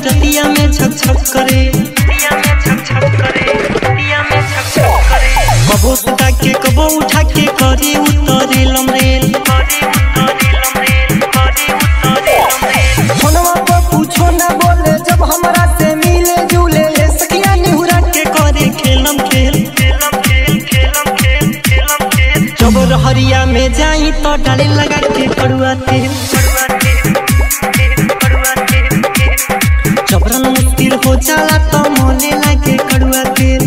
रतिया में छक छक करे कबो सुता के कबो उठा के करे उतरे लमरेल फोनवा पर पूछो ना बोले जब हमरा से मिले जुले ले सखिया निहुरा के करे खेलम खेल जब रहरिया में जाई तो डाले लगा के कड़ुआ तेल जबरन मुश्किल हो जाला तो मोले लागे कड़ुआ तेल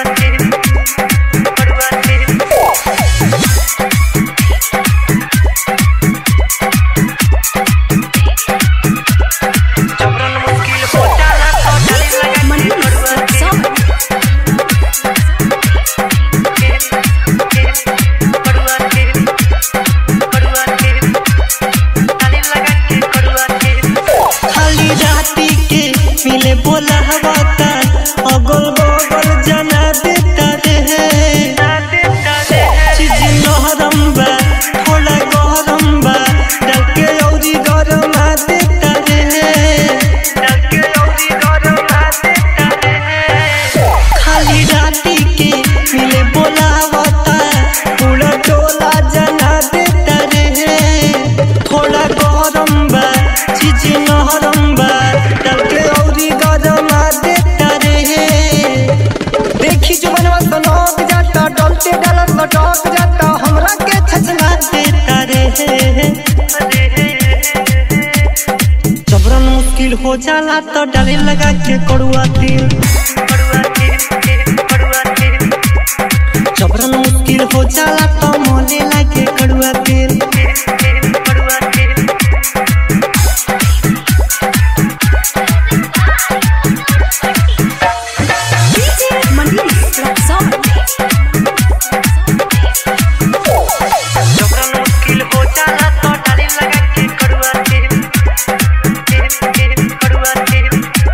खाली राती के मिले बोला हवा ता अगल बगल जना देता रे चीज नहरम बा थोड़ा गरम बा डाल के औरी गरम आ देता रे खाली राती के मिले बोला हवा ता पूरा टोला जना देता रे थोड़ा गरम बा चीज नहरम बा डाल के औरी गरम आ देता रे देखी जो बनवा सनक जाता डलते डलत लटक जाता हमरा के छछला देता रे जबरन मुश्किल हो जाला तो डाले लगा के कड़ुआ तेल जबरन मुश्किल हो जाला तो मोले लागे कड़ुआ तेल जबरन मुश्किल हो जाला तो डाले लगा के कड़ुआ तेल कड़ुआ तेल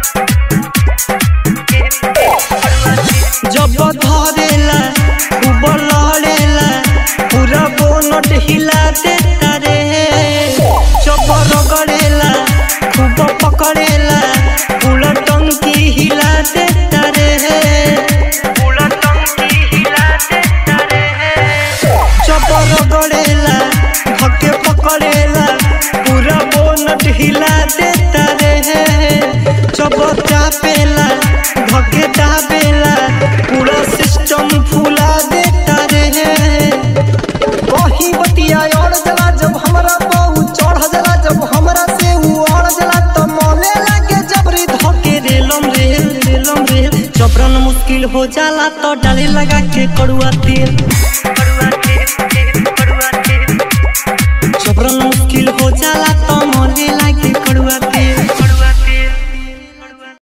जब धरेला खूब लड़ेला पूरा बोनट हिला देता रे जब रगड़ेला खूब पकड़ेला पूरा टंकी हिला देता रे पूरा टंकी हिला देता रे जब रगड़ेला धके पकड़ेला पूरा बोनट हिला देता रे जब चापेला धके दाबेला पूरा सिस्टम फुला देता रे वही बतिया और जला जब हमरा बहु चढ़ जला जब हमरा से ऊ और जला तो मोले लागे जबरी धक धके रेलम रेल रेलम रेल जबरन मुश्किल हो जाला तो डाले लगा के कड़ुआ तेल